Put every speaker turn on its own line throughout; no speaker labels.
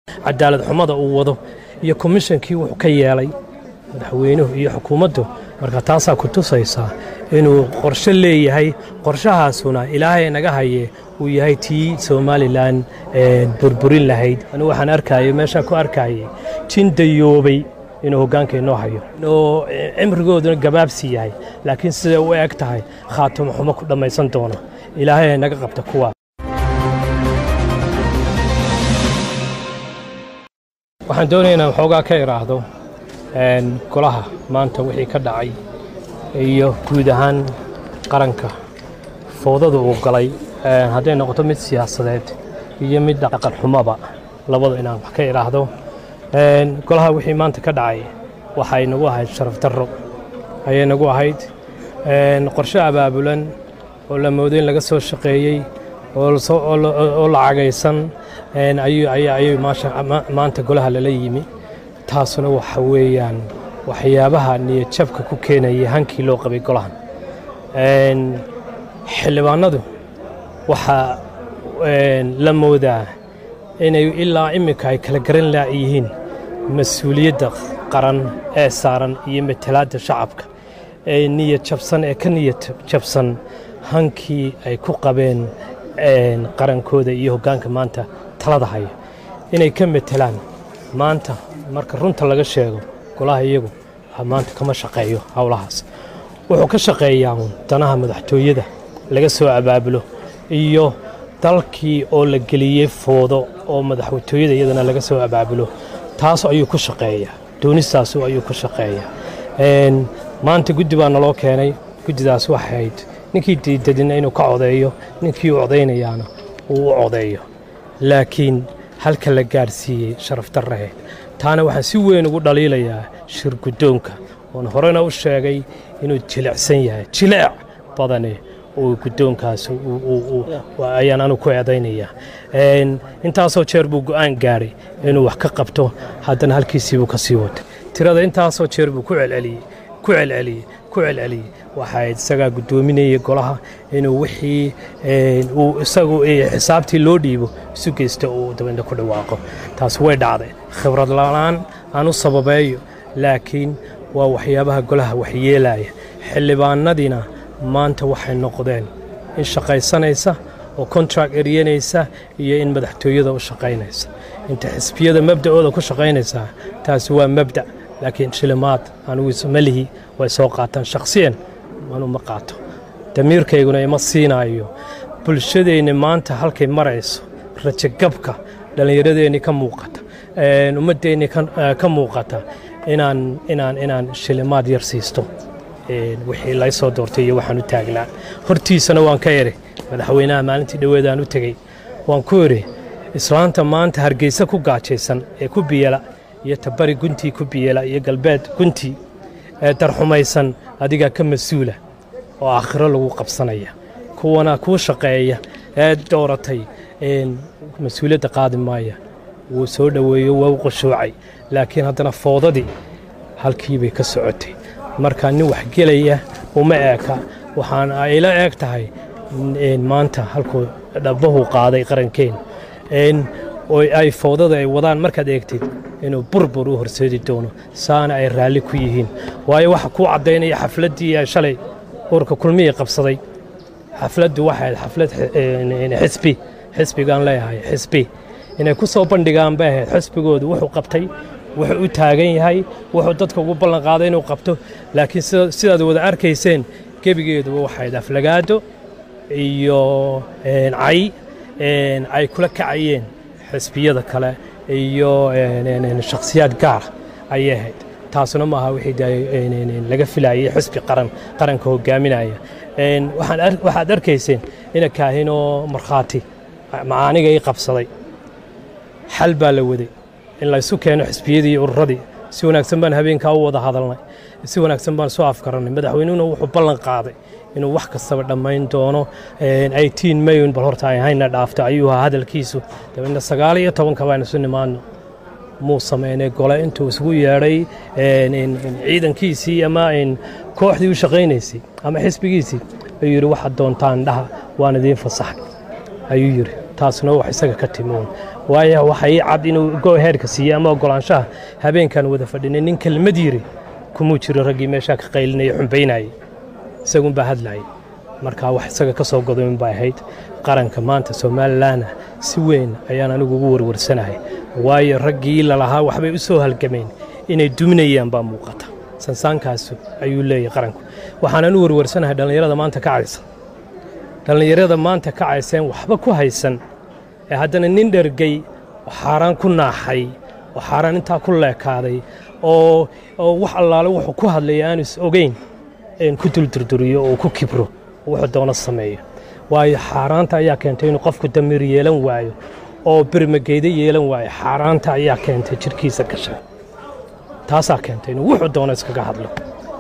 cadaalad xumada uu wado iyo komishankii wuxuu ka yeelay madaxweynuhu iyo xukuumaddu marka taasaa ku tusaysaa inuu qorshe leeyahay qorshahaasuna ilaahay naga haye uu yahay tii somalilan burburin lahayd anigu waxaan arkayay meeshaan ku arkayay jin dayoobay inuu hoggaanka inoo hayo oo cimrigooduna gabaabsi yahay laakiin siday u eg tahay khaatimo xumo ku dhammaysan doona ilaahay naga qabta kuwaa waxaan doonaya inaan xoogaa ka idhaahdo golaha maanta wixii ka dhacay iyo guud ahaan qaranka foodada uu galay hadday noqoto mid siyaasadeed iyo mid dhaqan xumaba labada inaan wax ka idhaahdo golaha wixii maanta ka dhacay waxay nagu ahayd sharaf darro ayay nagu ahayd qorshe abaabulan oo la moodo in laga soo shaqeeyey oo lacagaysan ayuu maanta golaha lala yimi taasuna waxa weeyaan waxyaabaha niyadjabka ku keenaya hankii loo qabay golahan xildhibaanadu waxaa la moodaa inay ilaa iminka ay kala garan laayihiin mas-uuliyadda qaran ee saaran iyo matalaadda shacabka ee niyad jabsan ee ka niyad jabsan hankii ay ku qabeen qarankooda iyo hoggaanka maanta talada haya inay ka matelaan maanta marka runta laga sheego golaha iyagu maanta kama shaqeeyo howlahaas wuxuu ka shaqeeyaa danaha madaxtooyada laga soo abaabulo iyo dalkii oo la geliyey foodo oo madaxtooyada iyadana laga soo abaabulo taas ayuu ku shaqeeyaa doonistaas ayuu ku shaqeeyaa maanta guddi baa naloo keenay guddidaas waxay ahayd ninkii diidadina inuu ka codeeyo ninkii u codaynayaana uu u codeeyo laakiin halka la gaadhsiiyey sharaf darraheed taana waxaan si weyn ugu dhaliilayaa shir guddoonka oon horena u sheegay inuu jilicsan yahay jileec badane uu guddoonkaas ayaan anu ku eedaynayaa intaasoo jeer buu go'aan gaadhay inuu wax ka qabto haddana halkiisiibuu ka sii wata tirada intaasoo jeer buu ku celceliyey ku celceliyey ku celceliyey waxaa isagaa guddoominayay golaha inuu wixii uu isagu xisaabtii loo dhiibo isu geysto uu dabadna ku dhawaaqo taas way dhacday khibrad la'aan aan u sababeeyo laakiin waa waxyaabaha golaha waxyeelaya xildhibaanadiina maanta waxay noqdeen in shaqaysanaysa oo kontract eryanaysa iyo in madaxtooyada u shaqaynaysa inta xisbiyada mabda'ooda ku shaqaynaysaa taasi waa mabda' laakiin shilimaad anugu malihi way soo qaataan shakhsiyan anu ma qaato damiirkayguna ima siinaayo bulshadeenni maanta halkay marayso rajagabka dhallinyaradeenni ka muuqata ummaddeennii ka muuqata inaan inaan inaan shilimaad yar siisto wixii lay soo doortay iyo waxaan u taagnaa hortiisana waan ka eri madaxweynaha maalintii dhoweedaan u tegey waan ku eri islaanta maanta hargeysa ku gaajaysan ee ku biyela iyo tabari guntii ku biyela iyo galbeed guntii ee darxumaysan adigaa ka mas-uula oo aakhiro lagu qabsanaya kuwana kuu shaqeeya ee dooratay mas-uuliyadda qaadi maaya wuu soo dhoweeyo waa u qushuucay laakiin haddana foodadii halkiibay ka socotay marka nin waxgelaya uma eeka waxaan ayla eeg tahay maanta halkuu dhabbahu qaaday qarankeen oo ay foodada ay wadaan markaad eegtid inuu burbur u horseedi doono saana ay raalli ku yihiin waayo waxa kuu caddaynaya xafladdii shalay urka kulmihii qabsaday xafladdu waxay ahayd xaflad xisbi xisbigaan leeyahay xisbi inay ku soo bandhigaan bay ahayd xisbigoodu wuxuu qabtay wuxuu u taagan yahay wuxuu dadka ugu ballan qaaday inuu qabto laakiin sidaad wada arkayseen gebigeeduba waxayd aflagaado iyo cay ay kula kacayeen xisbiyada kale iyo shakhsiyaad gaara ayay ahayd taasuna maaha wixii laga filayay xisbi qaran qaranka hogaaminaya waxaad arkayseen ina kaahinoo markhaati macaaniga ii qabsaday xal baa la waday in laysu keeno xisbiyadii iyo ururadii si wanaagsan baan habeenkaa u wada hadalnay si wanaagsan baan soo afgarannay madaxweynuhuna wuxuu ballan qaaday inuu wax kastaba dhammayn doono eighteen mayun bal horta ay hayna dhaafto ayuu ahaa hadalkiisu dabeedna sagaal iyo tobanka baan isu nimaadno muu sameynay gole intuu isugu yeedhay ciidankiisii ama kooxdii u shaqaynaysay ama xisbigiisii ayuu yidhi waxaad doontaan dhaha waan idiin fasaxay ayuu yidhi taasna wax isaga ka timoon waayo waxa ii cad inuu go-heerka siiyey ama oggolaanshaha habeenkan wada fadhinay nin kelmad yiri kumuu jiro raggii meeshaa ka qaylinaya xumbaynayay isagunbaa hadlayay markaa wax isaga ka soo godoyn bay ahayd qaranka maanta somalilanna si weyn ayaan anigu ugu warwarsanahay waayo raggii lalahaa waxbay u soo halgameen inay duminayaan baa muuqata sansaankaasu ayuu leeyahay qaranku waxaanan u warwarsanahay dhallinyarada maanta kacaysa dhallinyarada maanta kacayseen waxba ku haysan ee haddana nin dhergey oo xaaraan ku naaxay oo xaaraan intaa ku leekaaday oo oo wax allaale wuxuu ku hadlaya aanu is ogeyn in ku duldurduriyo oo ku kibro oo wuxuu doono sameeyo waayo xaaraanta ayaa keentay inuu qofku damiir yeelan waayo oo birmageydo yeelan waayo xaaraanta ayaa keentay jidhkiisa gasha taasaa keentay inuu wuxuu doono iskaga hadlo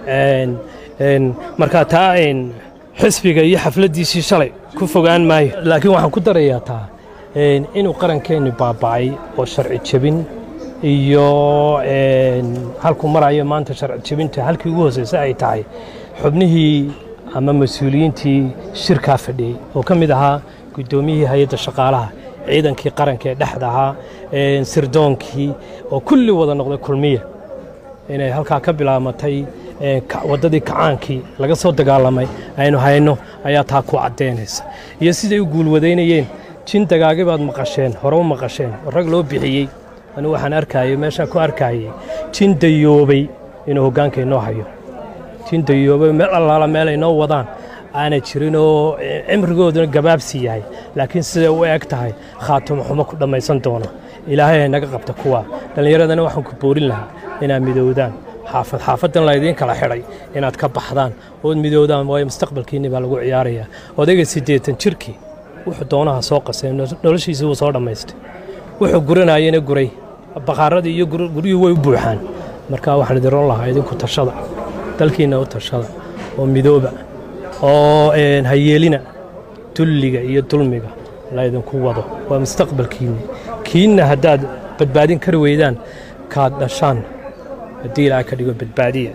markaa taa xisbiga iyo xafladdiisii shalay ku fogaan maayo laakiin waxaan ku darayaa taa inuu qarankeenni baaba'ay oo sharci jebin iyo halkuu marayo maanta sharci jebinta halkii ugu hooseysa ay tahay xubnihii ama mas-uuliyiintii shirkaa fadhiyey oo ka mid ahaa guddoomiyihii hay-adda shaqaalaha ciidankii qaranka ee dhexda ahaa sirdoonkii oo kulli wada noqday kulmiya inay halkaa ka bilaamatay waddadii kacaankii laga soo dagaalamay aynu hayno ayaa taa ku caddaynaysa iyo siday u guulwadaynayeen jin dagaagi baad maqasheen hore u maqasheen oo rag loo bixiyey anigu waxaan arkayay meeshaan ku arkayay jin dayoobay inuu hoggaanka inoo hayo jin dayoobay meel allaala meel ay noo wadaan aanay jirin oo cimrigooduna gabaabsi yahay laakiin siday u eg tahay khaatumo xumo ku dhammaysan doona ilaahay ay naga qabta kuwa dhallinyaradana waxaan ku boorin lahaa inaad midoowdaan xaafad xaafaddan laydiin kala xidhay inaad ka baxdaan ood midoowdaan waayo mustaqbalkiinni baa lagu ciyaarayaa odayga siddeetan jirkii wuxuu doonaha soo qasay noloshiisii wuu soo dhammaystay wuxuu guranayena guray bakaaradii iyo guryuhu way u buuxaan marka waxaan idin ron lahaa idinku tashada dalkiinna u tashada oo midooba oo hayeelina dulliga iyo dulmiga laydinku wado waa mustaqbalkiinni kiinna haddaad badbaadin kari weydaan kaad dhashaan haddii ilaaha ka dhigo badbaadiya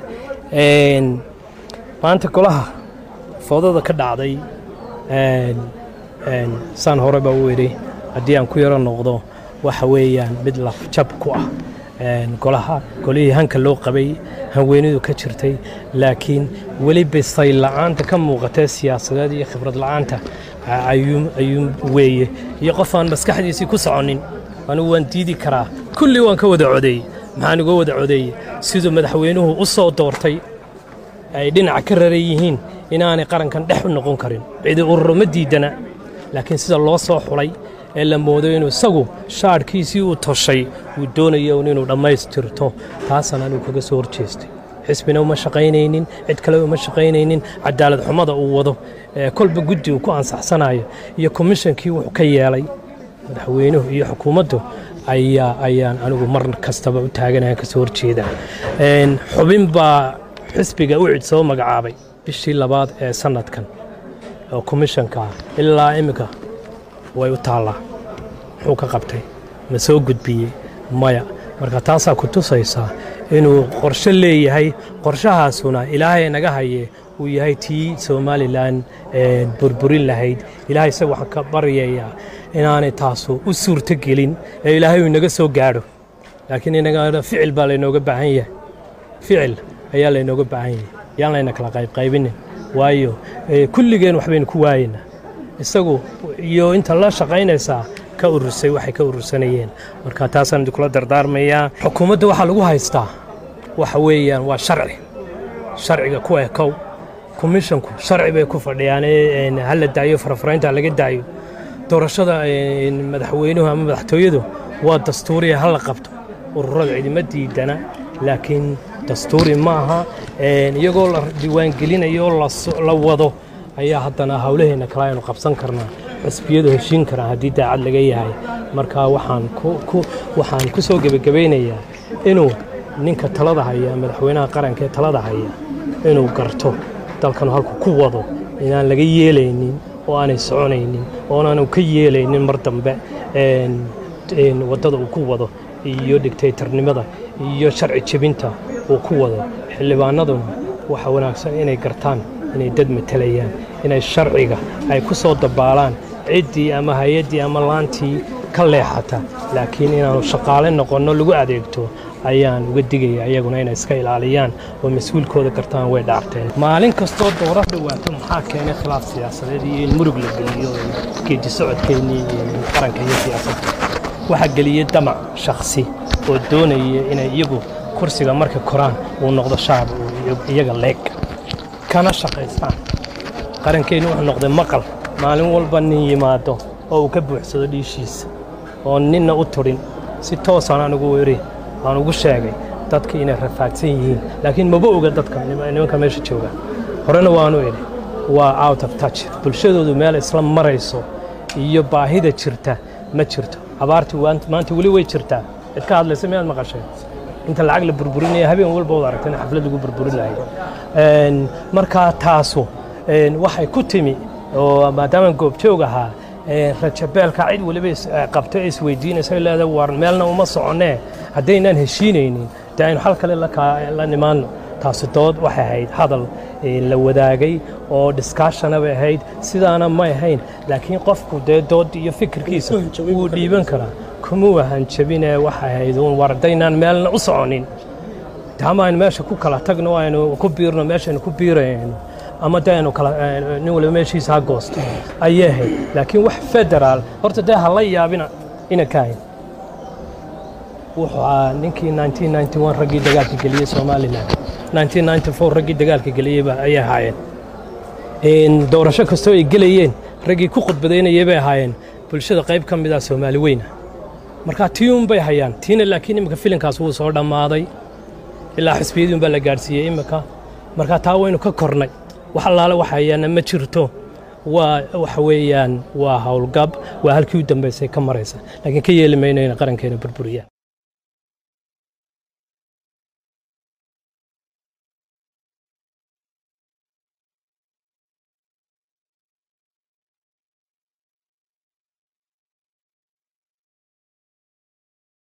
maanta golaha foodada ka dhacday saan horeba u idhi haddii aan ku yaro noqdo waxa weeyaan mid lafjab ku ah golaha golihii hanka loo qabay hanweynidu ka jirtay laakiin weli bisay la'aanta ka muuqatee siyaasadeed iyo khibrad la'aanta ayuu weeye iyo qof aan maskaxdiisii ku soconin anigu waan diidi karaa kulli waan ka wada codeeyey maxaan uga wada codeeyey siduu madaxweynuhu u soo doortay ay dhinaca ka raran yihiin inaanay qarankan dhex u noqon karin cidi ururo ma diidana laakiin sida loo soo xulay ee la moodo inuu isagu shaadhkiisii uu toshay uu doonayo inuu dhammaystirto taasaan anigu kaga soo horjeestay xisbina uma shaqaynaynin cid kale uma shaqaynaynin cadaalad xumada uu wado kolba guddi uu ku ansaxsanayo iyo komishankii wuxuu ka yeelay madaxweynuhu iyo xukuumaddu ayaa ayaan anigu mar kastaba u taaganayan ka soo horjeedaa xubin baa xisbiga u cid soo magacaabay bishii labaad ee sannadkan oo komishanka ah ilaa iminka way u taallaa muxuu ka qabtay ma soo gudbiyey maya marka taasaa ku tusaysaa inuu qorshe leeyahay qorshahaasuna ilaahay naga haye uu yahay tii somalilan burburin lahayd ilaahay isaga waxaan ka baryayaa inaanay taasu u suurto gelin ee ilaahay uu inaga soo gaadho laakiin inaga ficil baa laynooga baahan yahay ficil ayaa laynooga baahan yahay yaan layna kala qaybqaybinin waayo kulligeen waxbaynu ku waayeynaa isagu iyo inta la shaqaynaysaa ka urursay waxay ka urursanayeen marka taasaan idinkula dardaarmayaa xukuumadda waxaa lagu haystaa waxa weeyaan waa sharci sharciga ku ekow komishanku sharci bay ku fadhiyaan ha la daayo farafaraynta laga daayo doorashada madaxweynuhu ama madaxtooyadu waa dastuuriya ha la qabto ururada cidima diidana laakiin dastuuri ma aha iyagoo la diiwaangelinayo oo la wado ayaa haddana howlaheenna kale aynu qabsan karnaa xisbiyadu heshiin karaan haddii daacad laga yahay marka waxaan waxaan ku soo gebagabaynayaa inuu ninka talada haya madaxweynaha qaranka ee talada haya inuu garto dalkanu halku ku wado inaan laga yeelaynin oo aanay soconaynin oonaanu ka yeelaynin mar dambe waddada uu ku wado iyo digtaytarnimada iyo sharci jebinta uu ku wado xildhibaanaduna waxa wanaagsan inay gartaan inay dad matelayaan inay sharciga ay ku soo dabaalaan ciddii ama hay-addii ama laantii ka leexata laakiin inaanu shaqaale noqonno lagu adeegto ayaan uga digaya iyaguna inay iska ilaaliyaan oo mas-uulkooda gartaan way dhaarteen maalin kastoo doora dhawaato maxaa keenay khilaaf siyaasadeed iyo in murug la geliyo geedi socodkeennii qaranka iyo siyaasadda waxaa geliyey damac shakhsi oo doonaya inay iyagu kursiga marka koraan uu noqdo shacab iyaga leeg kana shaqaystaan qarankeennu wuxuu noqday maqal maalin walba nin yimaado oo uu ka buuxsado dhiishiisa oo ninna u turin si toosaan anugu weri aan ugu sheegay dadka inay rafaadsan yihiin laakiin maba oga dadka nimanka meesha jooga horena waanu idhi waa out of touch bulshadoodu meel isla marayso iyo baahida jirta ma jirto abaartii maanta weli way jirtaa cid ka hadlaysa miyaad maqashay inta lacag la burburinaya habeen walba wad aragta in xaflad lagu burburinayo markaa taasu waxay ku timi oo maadaama goobjoog ahaa rajabeelka cid weliba qabto ee isweydiinaysa leeda war meelna uma soconnee haddaynaan heshiinaynin dee aynu xal kale la nimaanno taasi dood waxay ahayd hadal la wadaagay oo discusshona bay ahayd sidaana may ahayn laakiin qofku dee dood iyo fikirkiisa wuu dhiiban karaa kuma wahan jabinee waxay ahayd uun war haddaynaan meelna u soconin taama aynu meesha ku kala tagno aynu ku biirno meeshaynu ku biirayno ama dee aynu kala nin waliba meeshiisa ha goosto ayay ahayd laakiin wax federaal horta dee ha la yaabina ina ka hayn wuxuu ahaa ninkii raggii dagaalka geliyey somalilan raggii dagaalka geliyeyba ayay ahaayeen doorasho kastoo ay gelayeen raggii ku khudbadaynayay bay ahaayeen bulshada qayb ka mid ah soomaali weyna marka tii un bay hayaan tiina laakiin imika filinkaas wuu soo dhammaaday ilaa xisbiyadii un baa la gaadhsiiyey imika marka taa waynu ka kornay wax allaale wax hayaana ma jirto waa waxa weeyaan waa howlgab waa halkii u dambaysay ka maraysa laakiin ka yeeli mayno inay qarankeena burburiyaan